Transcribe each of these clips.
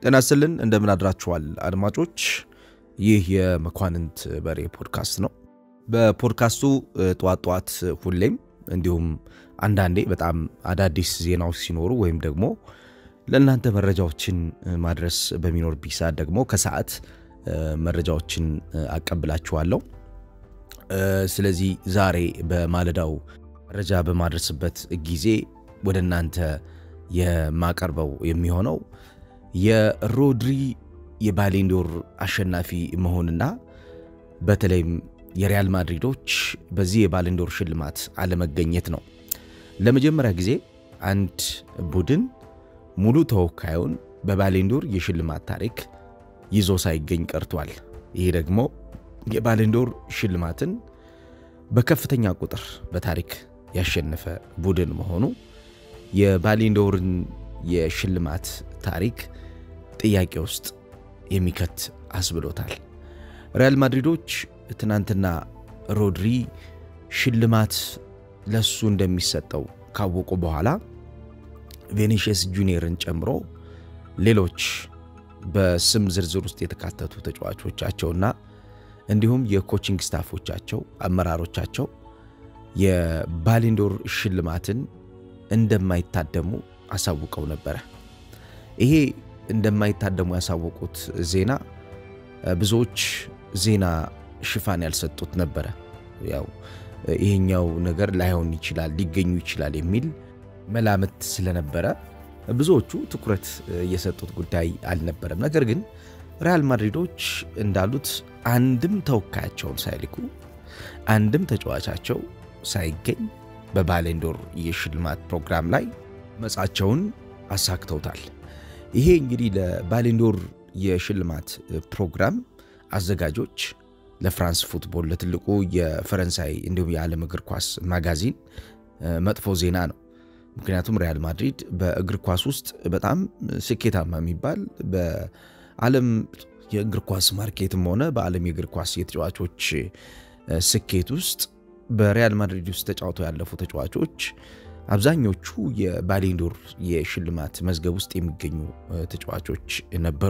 ጤና ይስጥልን እንደምን አድራችኋል አድማጮች። ይህ የመኳንንት በሬ ፖድካስት ነው። በፖድካስቱ ጠዋት ጠዋት ሁሌም እንዲሁም አንዳንዴ በጣም አዳዲስ ዜናዎች ሲኖሩ ወይም ደግሞ ለእናንተ መረጃዎችን ማድረስ በሚኖርብኝ ሰዓት ደግሞ ከሰዓት መረጃዎችን አቀብላችኋለሁ። ስለዚህ ዛሬ በማለዳው መረጃ በማድረስበት ጊዜ ወደ እናንተ የማቀርበው የሚሆነው የሮድሪ የባሌንዶር አሸናፊ መሆንና በተለይም የሪያል ማድሪዶች በዚህ የባሌንዶር ሽልማት አለመገኘት ነው። ለመጀመሪያ ጊዜ አንድ ቡድን ሙሉ ተወካዩን በባሌንዶር የሽልማት ታሪክ ይዞ ሳይገኝ ቀርቷል። ይሄ ደግሞ የባሌንዶር ሽልማትን በከፍተኛ ቁጥር በታሪክ ያሸነፈ ቡድን መሆኑ የባሌንዶርን የሽልማት ታሪክ ጥያቄ ውስጥ የሚከት አስብሎታል። ሪያል ማድሪዶች ትናንትና ሮድሪ ሽልማት ለሱ እንደሚሰጠው ካወቁ በኋላ ቬኒሽስ ጁኒየርን ጨምሮ ሌሎች በስም ዝርዝር ውስጥ የተካተቱ ተጫዋቾቻቸውና እንዲሁም የኮቺንግ ስታፎቻቸው፣ አመራሮቻቸው የባሌንዶር ሽልማትን እንደማይታደሙ አሳውቀው ነበረ። ይሄ እንደማይታደሙ ያሳወቁት ዜና ብዙዎች ዜና ሽፋን ያልሰጡት ነበረ። ያው ይሄኛው ነገር ላይሆን ይችላል ሊገኙ ይችላል የሚል መላምት ስለነበረ ብዙዎቹ ትኩረት የሰጡት ጉዳይ አልነበረም። ነገር ግን ሪያል ማድሪዶች እንዳሉት አንድም ተወካያቸውን ሳይልኩ አንድም ተጫዋቻቸው ሳይገኝ በባሌንዶር የሽልማት ፕሮግራም ላይ መጻቸውን አሳክተውታል። ይሄ እንግዲህ ለባሌንዶር የሽልማት ፕሮግራም አዘጋጆች ለፍራንስ ፉትቦል ለትልቁ የፈረንሳይ እንዲሁም የዓለም እግር ኳስ ማጋዚን መጥፎ ዜና ነው። ምክንያቱም ሪያል ማድሪድ በእግር ኳስ ውስጥ በጣም ስኬታማ የሚባል በዓለም የእግር ኳስ ማርኬትም ሆነ በዓለም የእግር ኳስ የተጫዋቾች ስኬት ውስጥ በሪያል ማድሪድ ውስጥ ተጫውተው ያለፉ ተጫዋቾች አብዛኞቹ የባሌንዶር የሽልማት መዝገብ ውስጥ የሚገኙ ተጫዋቾች ነበሩ።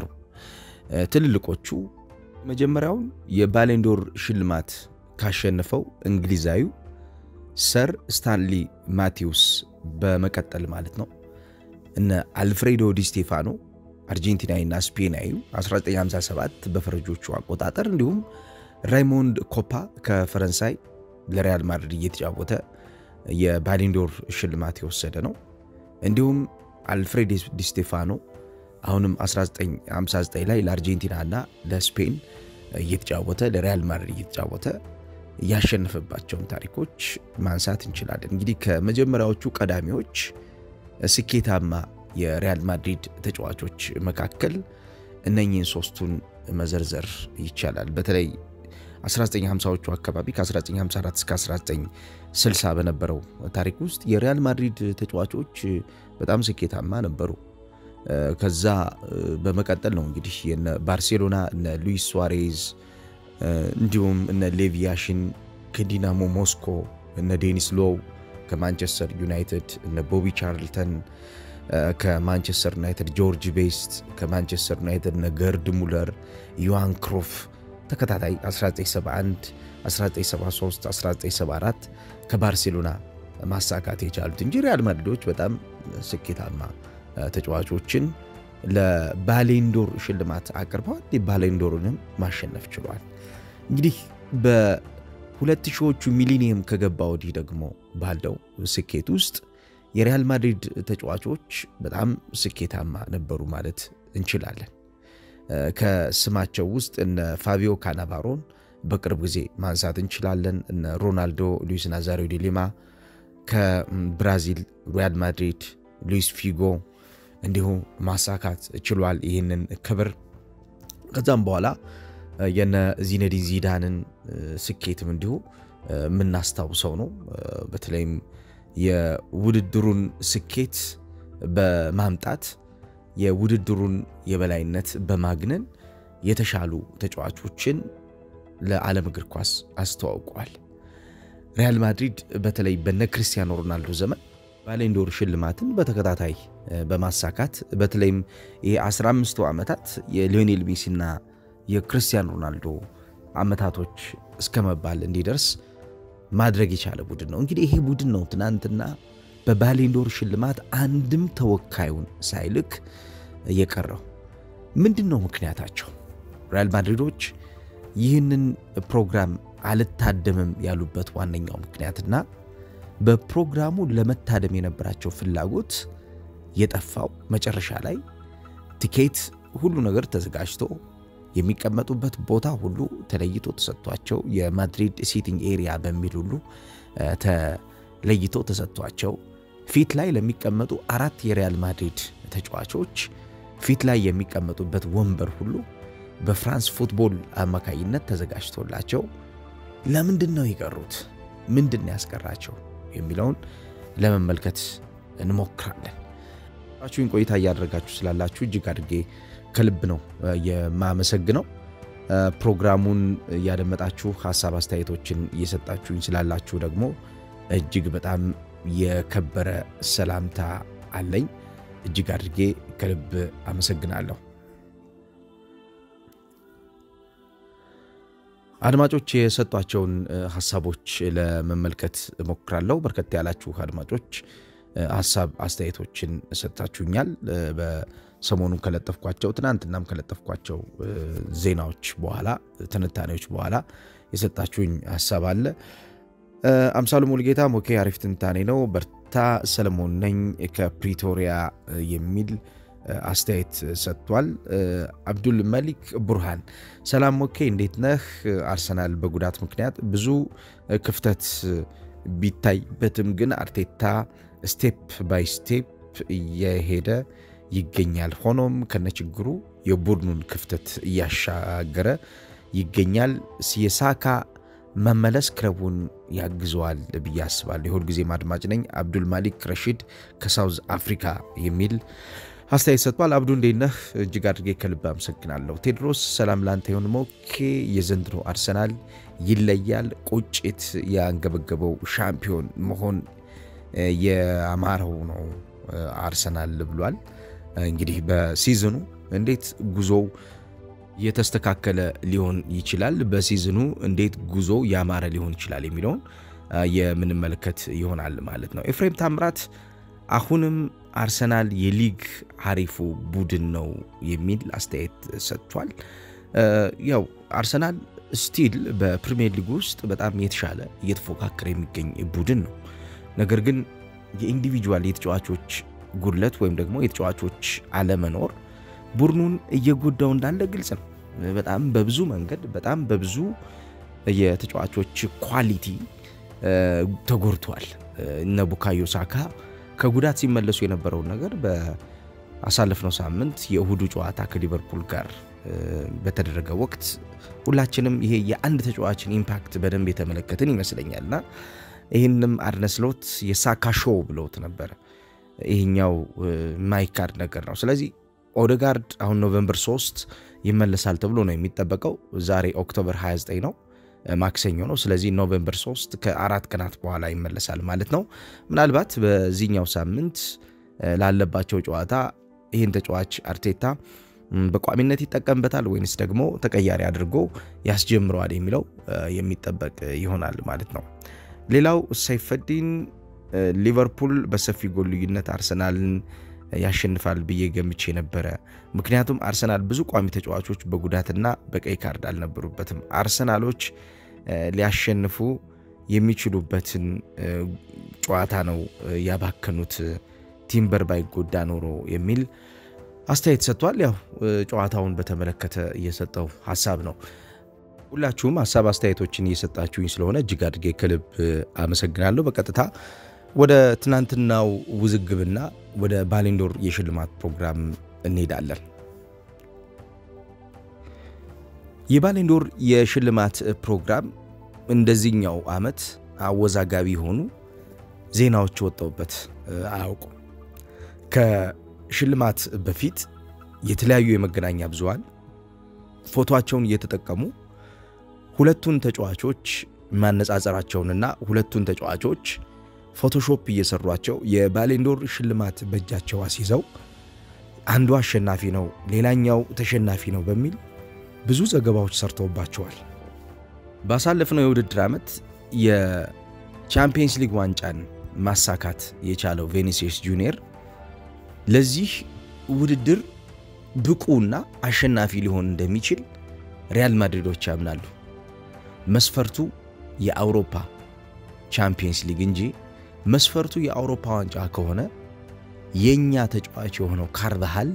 ትልልቆቹ መጀመሪያውን የባሌንዶር ሽልማት ካሸነፈው እንግሊዛዊው ሰር ስታንሊ ማቴዎስ በመቀጠል ማለት ነው እነ አልፍሬዶ ዲ ስቴፋኖ አርጀንቲናዊና ስፔናዊው 1957 በፈረንጆቹ አቆጣጠር እንዲሁም ራይሞንድ ኮፓ ከፈረንሳይ ለሪያል ማድሪድ እየተጫወተ የባሌንዶር ሽልማት የወሰደ ነው። እንዲሁም አልፍሬድ ዲ ስቴፋኖ አሁንም 1959 ላይ ለአርጀንቲናና ለስፔን እየተጫወተ ለሪያል ማድሪድ እየተጫወተ ያሸነፈባቸውን ታሪኮች ማንሳት እንችላለን። እንግዲህ ከመጀመሪያዎቹ ቀዳሚዎች ስኬታማ የሪያል ማድሪድ ተጫዋቾች መካከል እነኚህን ሶስቱን መዘርዘር ይቻላል። በተለይ 1950ዎቹ አካባቢ ከ1954 እስከ 1960 በነበረው ታሪክ ውስጥ የሪያል ማድሪድ ተጫዋቾች በጣም ስኬታማ ነበሩ። ከዛ በመቀጠል ነው እንግዲህ የነ ባርሴሎና እነ ሉዊስ ሱዋሬዝ እንዲሁም እነ ሌቪያሽን ከዲናሞ ሞስኮ እነ ዴኒስ ሎው ከማንቸስተር ዩናይትድ እነ ቦቢ ቻርልተን ከማንቸስተር ዩናይትድ ጆርጅ ቤስት ከማንቸስተር ዩናይትድ እነ ገርድ ሙለር ዮሃን ክሮፍ ተከታታይ 1971 1973 1974 ከባርሴሎና ማሳካት የቻሉት እንጂ ሪያል ማድሪዶች በጣም ስኬታማ ተጫዋቾችን ለባሌንዶር ሽልማት አቅርበዋል። የባሌንዶርንም ማሸነፍ ችሏል። እንግዲህ በሁለት ሺዎቹ ሚሊኒየም ከገባ ወዲህ ደግሞ ባለው ስኬት ውስጥ የሪያል ማድሪድ ተጫዋቾች በጣም ስኬታማ ነበሩ ማለት እንችላለን። ከስማቸው ውስጥ እነ ፋቢዮ ካናቫሮን በቅርብ ጊዜ ማንሳት እንችላለን። እነ ሮናልዶ፣ ሉዊስ ናዛሪዮ ዲ ሊማ ከብራዚል ሪያል ማድሪድ ሉዊስ ፊጎ እንዲሁ ማሳካት ችሏል ይህንን ክብር። ከዛም በኋላ የነ ዚነዲን ዚዳንን ስኬትም እንዲሁ የምናስታውሰው ነው። በተለይም የውድድሩን ስኬት በማምጣት የውድድሩን የበላይነት በማግነን የተሻሉ ተጫዋቾችን ለዓለም እግር ኳስ አስተዋውቋል። ሪያል ማድሪድ በተለይ በነ ክርስቲያኖ ሮናልዶ ዘመን ባሌንዶር ሽልማትን በተከታታይ በማሳካት በተለይም ይሄ 15ቱ ዓመታት የሊዮኔል ሜሲና የክርስቲያን ሮናልዶ ዓመታቶች እስከ መባል እንዲደርስ ማድረግ የቻለ ቡድን ነው። እንግዲህ ይሄ ቡድን ነው ትናንትና በባሌንዶር ሽልማት አንድም ተወካዩን ሳይልክ የቀረው። ምንድን ነው ምክንያታቸው? ሪያል ማድሪዶች ይህንን ፕሮግራም አልታደምም ያሉበት ዋነኛው ምክንያትና በፕሮግራሙ ለመታደም የነበራቸው ፍላጎት የጠፋው መጨረሻ ላይ ቲኬት፣ ሁሉ ነገር ተዘጋጅቶ የሚቀመጡበት ቦታ ሁሉ ተለይቶ ተሰጥቷቸው የማድሪድ ሲቲንግ ኤሪያ በሚል ሁሉ ተለይቶ ተሰጥቷቸው ፊት ላይ ለሚቀመጡ አራት የሪያል ማድሪድ ተጫዋቾች ፊት ላይ የሚቀመጡበት ወንበር ሁሉ በፍራንስ ፉትቦል አማካይነት ተዘጋጅቶላቸው ለምንድን ነው የቀሩት? ምንድን ነው ያስቀራቸው? የሚለውን ለመመልከት እንሞክራለን። ራችሁን ቆይታ እያደረጋችሁ ስላላችሁ እጅግ አድርጌ ከልብ ነው የማመሰግነው። ፕሮግራሙን እያደመጣችሁ ሀሳብ አስተያየቶችን እየሰጣችሁኝ ስላላችሁ ደግሞ እጅግ በጣም የከበረ ሰላምታ አለኝ። እጅግ አድርጌ ከልብ አመሰግናለሁ። አድማጮች የሰጧቸውን ሀሳቦች ለመመልከት እሞክራለሁ። በርከት ያላችሁ አድማጮች ሀሳብ አስተያየቶችን ሰጥታችሁኛል። በሰሞኑን ከለጠፍኳቸው ትናንትናም ከለጠፍኳቸው ዜናዎች በኋላ ትንታኔዎች በኋላ የሰጣችሁኝ ሀሳብ አለ። አምሳሉ ሙልጌታ ሞኬ አሪፍ ትንታኔ ነው፣ በርታ ሰለሞን ነኝ ከፕሪቶሪያ የሚል አስተያየት ሰጥቷል። አብዱል መሊክ ቡርሃን ሰላም ሞኬ እንዴት ነህ? አርሰናል በጉዳት ምክንያት ብዙ ክፍተት ቢታይበትም ግን አርቴታ ስቴፕ ባይ ስቴፕ እየሄደ ይገኛል። ሆኖም ከነችግሩ የቡድኑን ክፍተት እያሻገረ ይገኛል። የሳካ መመለስ ክለቡን ያግዘዋል ብዬ አስባለሁ። የሁል ጊዜም አድማጭ ነኝ። አብዱል ማሊክ ረሺድ ከሳውዝ አፍሪካ የሚል አስተያየት ሰጥቷል። አብዱ እንዴት ነህ? እጅግ አድርጌ ከልብ አመሰግናለሁ። ቴድሮስ ሰላም ላንተ ይሁን። ሞኬ የዘንድሮ አርሰናል ይለያል። ቁጭት ያንገበገበው ሻምፒዮን መሆን የአማረው ነው አርሰናል ብሏል። እንግዲህ በሲዝኑ እንዴት ጉዞው የተስተካከለ ሊሆን ይችላል፣ በሲዝኑ እንዴት ጉዞ ያማረ ሊሆን ይችላል የሚለውን የምንመለከት ይሆናል ማለት ነው። ኤፍሬም ታምራት አሁንም አርሰናል የሊግ አሪፉ ቡድን ነው የሚል አስተያየት ሰጥቷል። ያው አርሰናል ስቲል በፕሪሚየር ሊግ ውስጥ በጣም የተሻለ እየተፎካከረ የሚገኝ ቡድን ነው። ነገር ግን የኢንዲቪጁዋል የተጫዋቾች ጉድለት ወይም ደግሞ የተጫዋቾች አለመኖር ቡድኑን እየጎዳው እንዳለ ግልጽ ነው። በጣም በብዙ መንገድ በጣም በብዙ የተጫዋቾች ኳሊቲ ተጎድቷል። እነ ቡካዮ ሳካ ከጉዳት ሲመለሱ የነበረውን ነገር በአሳለፍነው ሳምንት የእሁዱ ጨዋታ ከሊቨርፑል ጋር በተደረገ ወቅት ሁላችንም ይሄ የአንድ ተጫዋችን ኢምፓክት በደንብ የተመለከትን ይመስለኛልና ይህንም አርነ ስሎት የሳካ ሾው ብለውት ነበረ። ይህኛው ማይካድ ነገር ነው። ስለዚህ ኦደጋርድ አሁን ኖቨምበር 3 ይመለሳል ተብሎ ነው የሚጠበቀው። ዛሬ ኦክቶበር 29 ነው ማክሰኞ ነው። ስለዚህ ኖቬምበር 3 ከአራት ቀናት በኋላ ይመለሳል ማለት ነው። ምናልባት በዚህኛው ሳምንት ላለባቸው ጨዋታ ይህን ተጫዋች አርቴታ በቋሚነት ይጠቀምበታል ወይንስ ደግሞ ተቀያሪ አድርጎ ያስጀምረዋል የሚለው የሚጠበቅ ይሆናል ማለት ነው። ሌላው ሰይፈዲን ሊቨርፑል በሰፊ ጎል ልዩነት አርሰናልን ያሸንፋል ብዬ ገምቼ ነበረ። ምክንያቱም አርሰናል ብዙ ቋሚ ተጫዋቾች በጉዳትና በቀይ ካርድ አልነበሩበትም። አርሰናሎች ሊያሸንፉ የሚችሉበትን ጨዋታ ነው ያባከኑት፣ ቲምበር ባይጎዳ ኖሮ የሚል አስተያየት ሰጥቷል። ያው ጨዋታውን በተመለከተ እየሰጠው ሀሳብ ነው። ሁላችሁም ሀሳብ አስተያየቶችን እየሰጣችሁኝ ስለሆነ እጅግ አድርጌ ከልብ አመሰግናለሁ። በቀጥታ ወደ ትናንትናው ውዝግብና ወደ ባሌንዶር የሽልማት ፕሮግራም እንሄዳለን። የባሌንዶር የሽልማት ፕሮግራም እንደዚህኛው ዓመት አወዛጋቢ የሆኑ ዜናዎች ወጣውበት አያውቁም። ከሽልማት በፊት የተለያዩ የመገናኛ ብዙሃን ፎቶቸውን እየተጠቀሙ ሁለቱን ተጫዋቾች ማነጻጸራቸውንና ሁለቱን ተጫዋቾች ፎቶሾፕ እየሰሯቸው የባሌንዶር ሽልማት በእጃቸው አስይዘው አንዱ አሸናፊ ነው፣ ሌላኛው ተሸናፊ ነው በሚል ብዙ ዘገባዎች ሰርተውባቸዋል። ባሳለፍነው የውድድር ዓመት የቻምፒየንስ ሊግ ዋንጫን ማሳካት የቻለው ቬኒሲየስ ጁኒየር ለዚህ ውድድር ብቁና አሸናፊ ሊሆን እንደሚችል ሪያል ማድሪዶች ያምናሉ። መስፈርቱ የአውሮፓ ቻምፒየንስ ሊግ እንጂ መስፈርቱ የአውሮፓ ዋንጫ ከሆነ የእኛ ተጫዋች የሆነው ካርቫሃል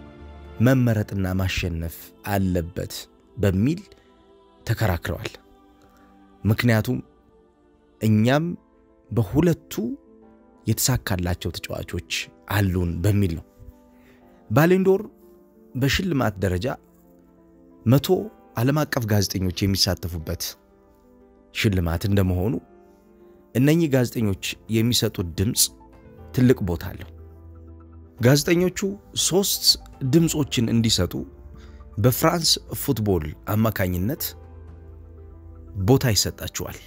መመረጥና ማሸነፍ አለበት በሚል ተከራክረዋል። ምክንያቱም እኛም በሁለቱ የተሳካላቸው ተጫዋቾች አሉን በሚል ነው። ባሌንዶር በሽልማት ደረጃ መቶ ዓለም አቀፍ ጋዜጠኞች የሚሳተፉበት ሽልማት እንደመሆኑ እነኚህ ጋዜጠኞች የሚሰጡት ድምፅ ትልቅ ቦታ አለው። ጋዜጠኞቹ ሦስት ድምፆችን እንዲሰጡ በፍራንስ ፉትቦል አማካኝነት ቦታ ይሰጣቸዋል።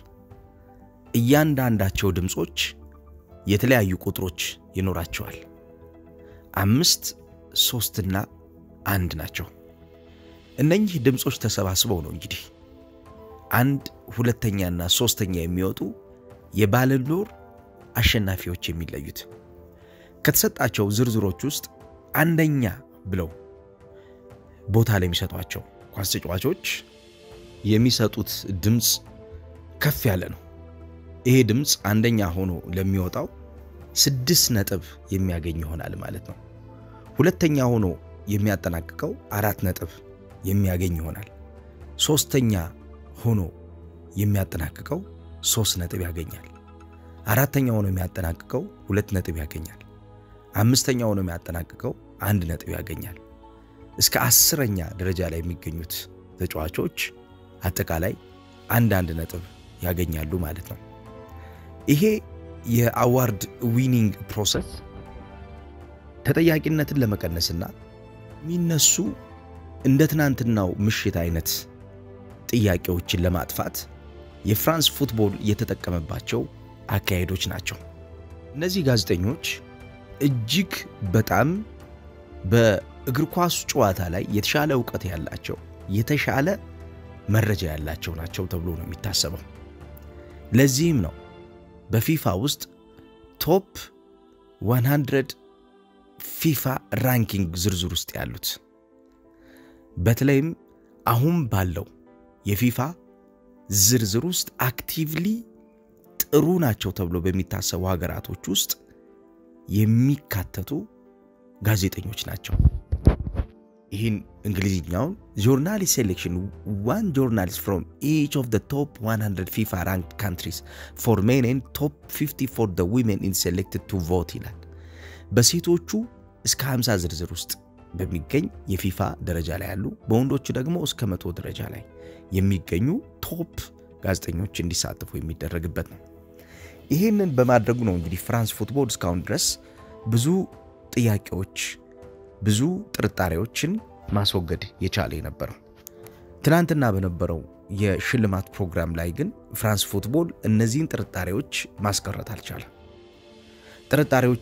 እያንዳንዳቸው ድምፆች የተለያዩ ቁጥሮች ይኖራቸዋል። አምስት፣ ሦስትና አንድ ናቸው። እነኚህ ድምፆች ተሰባስበው ነው እንግዲህ አንድ ሁለተኛና ሦስተኛ የሚወጡ የባለንዶር አሸናፊዎች የሚለዩት። ከተሰጣቸው ዝርዝሮች ውስጥ አንደኛ ብለው ቦታ ላይ የሚሰጧቸው ኳስ ተጫዋቾች የሚሰጡት ድምፅ ከፍ ያለ ነው። ይሄ ድምፅ አንደኛ ሆኖ ለሚወጣው ስድስት ነጥብ የሚያገኝ ይሆናል ማለት ነው። ሁለተኛ ሆኖ የሚያጠናቅቀው አራት ነጥብ የሚያገኝ ይሆናል። ሦስተኛ ሆኖ የሚያጠናቅቀው ሦስት ነጥብ ያገኛል። አራተኛ ሆኖ የሚያጠናቅቀው ሁለት ነጥብ ያገኛል። አምስተኛ ሆኖ የሚያጠናቅቀው አንድ ነጥብ ያገኛል። እስከ አስረኛ ደረጃ ላይ የሚገኙት ተጫዋቾች አጠቃላይ አንድ አንድ ነጥብ ያገኛሉ ማለት ነው። ይሄ የአዋርድ ዊኒንግ ፕሮሰስ ተጠያቂነትን ለመቀነስና የሚነሱ እንደ ትናንትናው ምሽት አይነት ጥያቄዎችን ለማጥፋት የፍራንስ ፉትቦል የተጠቀመባቸው አካሄዶች ናቸው። እነዚህ ጋዜጠኞች እጅግ በጣም በእግር ኳስ ጨዋታ ላይ የተሻለ እውቀት ያላቸው የተሻለ መረጃ ያላቸው ናቸው ተብሎ ነው የሚታሰበው። ለዚህም ነው በፊፋ ውስጥ ቶፕ 100 ፊፋ ራንኪንግ ዝርዝር ውስጥ ያሉት። በተለይም አሁን ባለው የፊፋ ዝርዝር ውስጥ አክቲቭሊ ጥሩ ናቸው ተብሎ በሚታሰቡ ሀገራቶች ውስጥ የሚካተቱ ጋዜጠኞች ናቸው። ይህን እንግሊዝኛውን ጆርናሊስት ሴሌክሽን ዋን ጆርናሊስት ፍሮም ኢች ኦፍ ቶፕ 100 ፊፋ ራንክድ ካንትሪስ ፎር ሜን ኤንድ ቶፕ 50 ፎር ደ ዊሜን ኢን ሴሌክትድ ቱ ቮት ይላል። በሴቶቹ እስከ 50 ዝርዝር ውስጥ በሚገኝ የፊፋ ደረጃ ላይ ያሉ በወንዶቹ ደግሞ እስከ መቶ ደረጃ ላይ የሚገኙ ቶፕ ጋዜጠኞች እንዲሳተፉ የሚደረግበት ነው። ይህንን በማድረጉ ነው እንግዲህ ፍራንስ ፉትቦል እስካሁን ድረስ ብዙ ጥያቄዎች፣ ብዙ ጥርጣሬዎችን ማስወገድ የቻለ የነበረው። ትናንትና በነበረው የሽልማት ፕሮግራም ላይ ግን ፍራንስ ፉትቦል እነዚህን ጥርጣሬዎች ማስቀረት አልቻለም። ጥርጣሬዎቹ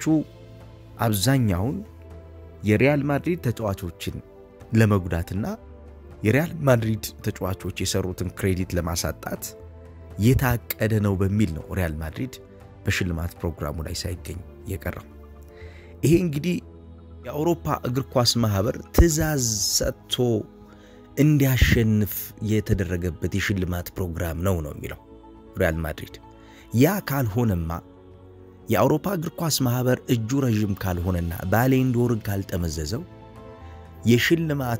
አብዛኛውን የሪያል ማድሪድ ተጫዋቾችን ለመጉዳትና የሪያል ማድሪድ ተጫዋቾች የሰሩትን ክሬዲት ለማሳጣት የታቀደ ነው በሚል ነው ሪያል ማድሪድ በሽልማት ፕሮግራሙ ላይ ሳይገኝ የቀረው። ይሄ እንግዲህ የአውሮፓ እግር ኳስ ማህበር ትዕዛዝ ሰጥቶ እንዲያሸንፍ የተደረገበት የሽልማት ፕሮግራም ነው ነው የሚለው ሪያል ማድሪድ። ያ ካልሆነማ የአውሮፓ እግር ኳስ ማህበር እጁ ረዥም ካልሆነና ባሌንዶርን ካልጠመዘዘው የሽልማት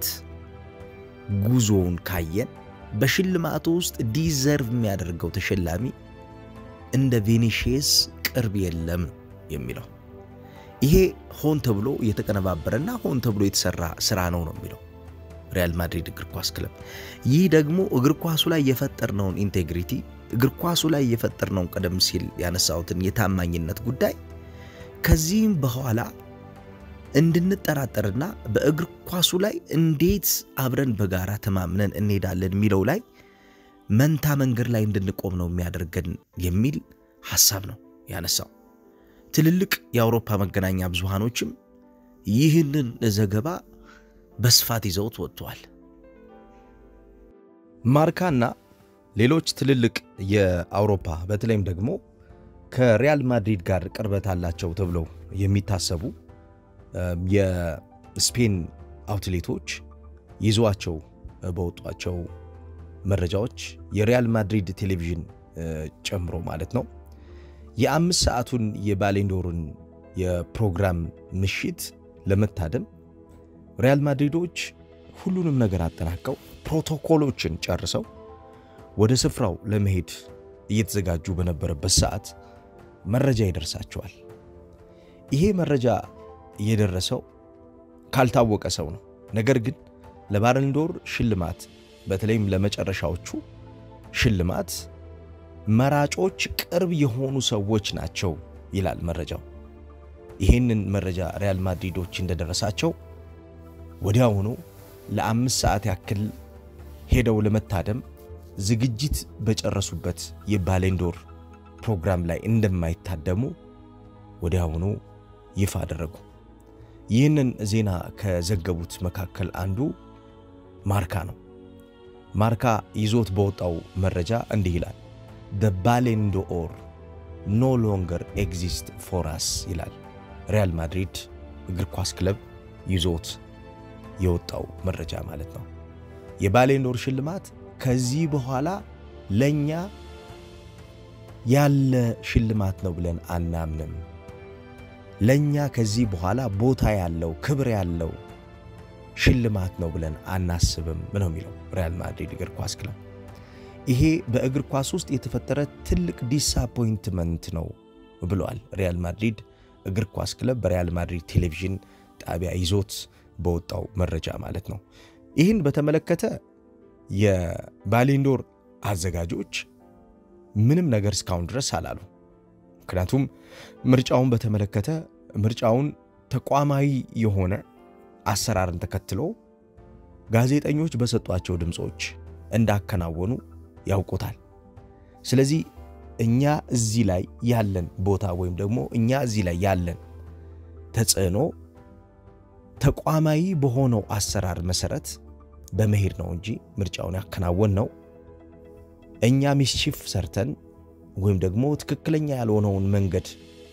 ጉዞውን ካየን በሽልማቱ ውስጥ ዲዘርቭ የሚያደርገው ተሸላሚ እንደ ቬኒሺየስ ቅርብ የለም ነው የሚለው። ይሄ ሆን ተብሎ የተቀነባበረና ሆን ተብሎ የተሰራ ስራ ነው ነው የሚለው ሪያል ማድሪድ እግር ኳስ ክለብ። ይህ ደግሞ እግር ኳሱ ላይ የፈጠርነውን ኢንቴግሪቲ እግር ኳሱ ላይ የፈጠርነውን ቀደም ሲል ያነሳሁትን የታማኝነት ጉዳይ ከዚህም በኋላ እንድንጠራጠርና በእግር ኳሱ ላይ እንዴት አብረን በጋራ ተማምነን እንሄዳለን የሚለው ላይ መንታ መንገድ ላይ እንድንቆም ነው የሚያደርገን የሚል ሐሳብ ነው ያነሳው። ትልልቅ የአውሮፓ መገናኛ ብዙሃኖችም ይህንን ዘገባ በስፋት ይዘውት ወጥተዋል። ማርካና ሌሎች ትልልቅ የአውሮፓ በተለይም ደግሞ ከሪያል ማድሪድ ጋር ቅርበት አላቸው ተብለው የሚታሰቡ የስፔን አውትሌቶች ይዟቸው በወጧቸው መረጃዎች የሪያል ማድሪድ ቴሌቪዥን ጨምሮ ማለት ነው የአምስት ሰዓቱን የባሌንዶርን የፕሮግራም ምሽት ለመታደም ሪያል ማድሪዶች ሁሉንም ነገር አጠናቀው ፕሮቶኮሎችን ጨርሰው ወደ ስፍራው ለመሄድ እየተዘጋጁ በነበረበት ሰዓት መረጃ ይደርሳቸዋል። ይሄ መረጃ የደረሰው ካልታወቀ ሰው ነው። ነገር ግን ለባለንዶር ሽልማት በተለይም ለመጨረሻዎቹ ሽልማት መራጮች ቅርብ የሆኑ ሰዎች ናቸው ይላል መረጃው። ይህንን መረጃ ሪያል ማድሪዶች እንደደረሳቸው ወዲያውኑ ለአምስት ሰዓት ያክል ሄደው ለመታደም ዝግጅት በጨረሱበት የባሌንዶር ፕሮግራም ላይ እንደማይታደሙ ወዲያውኑ ይፋ አደረጉ። ይህንን ዜና ከዘገቡት መካከል አንዱ ማርካ ነው። ማርካ ይዞት በወጣው መረጃ እንዲህ ይላል ደ ባሌንዶር ኖ ሎንገር ኤግዚስት ፎራስ ይላል። ሪያል ማድሪድ እግር ኳስ ክለብ ይዞት የወጣው መረጃ ማለት ነው። የባሌንዶር ሽልማት ከዚህ በኋላ ለእኛ ያለ ሽልማት ነው ብለን አናምንም። ለእኛ ከዚህ በኋላ ቦታ ያለው ክብር ያለው ሽልማት ነው ብለን አናስብም ነው የሚለው ሪያል ማድሪድ እግር ኳስ ክለብ። ይሄ በእግር ኳስ ውስጥ የተፈጠረ ትልቅ ዲስአፖይንትመንት ነው ብለዋል። ሪያል ማድሪድ እግር ኳስ ክለብ በሪያል ማድሪድ ቴሌቪዥን ጣቢያ ይዞት በወጣው መረጃ ማለት ነው። ይህን በተመለከተ የባሌንዶር አዘጋጆች ምንም ነገር እስካሁን ድረስ አላሉ። ምክንያቱም ምርጫውን በተመለከተ ምርጫውን ተቋማዊ የሆነ አሰራርን ተከትሎ ጋዜጠኞች በሰጧቸው ድምፆች እንዳከናወኑ ያውቁታል። ስለዚህ እኛ እዚህ ላይ ያለን ቦታ ወይም ደግሞ እኛ እዚህ ላይ ያለን ተጽዕኖ ተቋማዊ በሆነው አሰራር መሰረት በመሄድ ነው እንጂ ምርጫውን ያከናወን ነው እኛ ሚስቺፍ ሰርተን ወይም ደግሞ ትክክለኛ ያልሆነውን መንገድ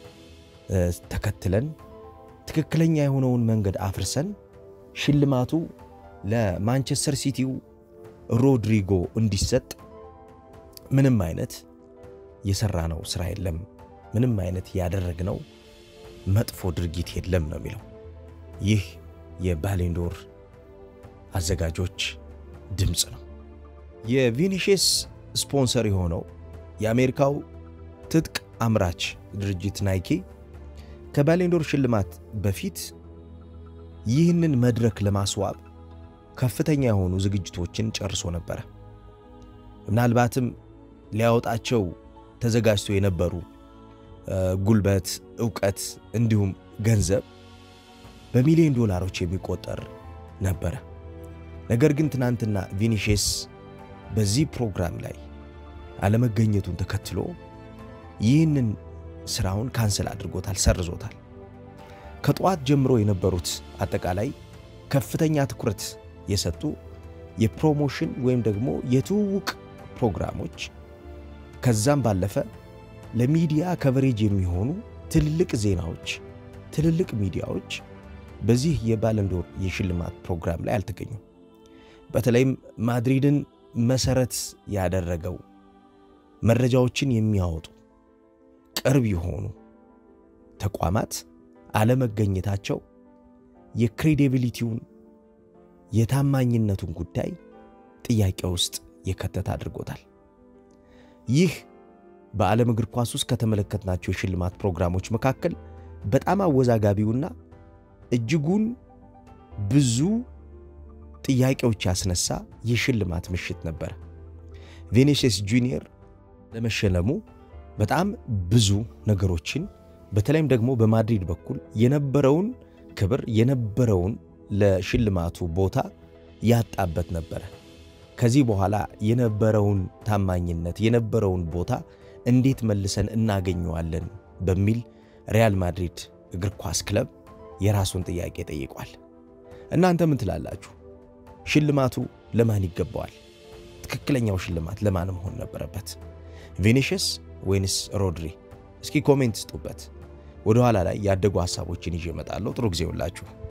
ተከትለን ትክክለኛ የሆነውን መንገድ አፍርሰን ሽልማቱ ለማንቸስተር ሲቲው ሮድሪጎ እንዲሰጥ ምንም አይነት የሰራነው ስራ የለም፣ ምንም አይነት ያደረግነው መጥፎ ድርጊት የለም ነው የሚለው ይህ የባሌንዶር አዘጋጆች ድምፅ ነው። የቪኒሺየስ ስፖንሰር የሆነው የአሜሪካው ትጥቅ አምራች ድርጅት ናይኪ ከባሌንዶር ሽልማት በፊት ይህንን መድረክ ለማስዋብ ከፍተኛ የሆኑ ዝግጅቶችን ጨርሶ ነበረ። ምናልባትም ሊያወጣቸው ተዘጋጅቶ የነበሩ ጉልበት፣ ዕውቀት እንዲሁም ገንዘብ በሚሊዮን ዶላሮች የሚቆጠር ነበረ። ነገር ግን ትናንትና ቪኒሺየስ በዚህ ፕሮግራም ላይ አለመገኘቱን ተከትሎ ይህንን ስራውን ካንሰል አድርጎታል፣ ሰርዞታል። ከጠዋት ጀምሮ የነበሩት አጠቃላይ ከፍተኛ ትኩረት የሰጡ የፕሮሞሽን ወይም ደግሞ የትውውቅ ፕሮግራሞች ከዛም ባለፈ ለሚዲያ ከቨሬጅ የሚሆኑ ትልልቅ ዜናዎች፣ ትልልቅ ሚዲያዎች በዚህ የባለንዶር የሽልማት ፕሮግራም ላይ አልተገኙም። በተለይም ማድሪድን መሰረት ያደረገው መረጃዎችን የሚያወጡ ቅርብ የሆኑ ተቋማት አለመገኘታቸው የክሬዲቢሊቲውን የታማኝነቱን ጉዳይ ጥያቄ ውስጥ የከተተ አድርጎታል። ይህ በዓለም እግር ኳስ ውስጥ ከተመለከትናቸው የሽልማት ፕሮግራሞች መካከል በጣም አወዛጋቢውና እጅጉን ብዙ ጥያቄዎች ያስነሳ የሽልማት ምሽት ነበረ። ቪኒሺየስ ጁኒየር ለመሸለሙ በጣም ብዙ ነገሮችን በተለይም ደግሞ በማድሪድ በኩል የነበረውን ክብር የነበረውን ለሽልማቱ ቦታ ያጣበት ነበረ። ከዚህ በኋላ የነበረውን ታማኝነት የነበረውን ቦታ እንዴት መልሰን እናገኘዋለን በሚል ሪያል ማድሪድ እግር ኳስ ክለብ የራሱን ጥያቄ ጠይቋል። እናንተ ምን ትላላችሁ? ሽልማቱ ለማን ይገባዋል? ትክክለኛው ሽልማት ለማን መሆን ነበረበት? ቪኒሽስ ወይንስ ሮድሪ? እስኪ ኮሜንት ስጡበት። ወደ ኋላ ላይ ያደጉ ሀሳቦችን ይዤ እመጣለሁ። ጥሩ ጊዜ ሁላችሁ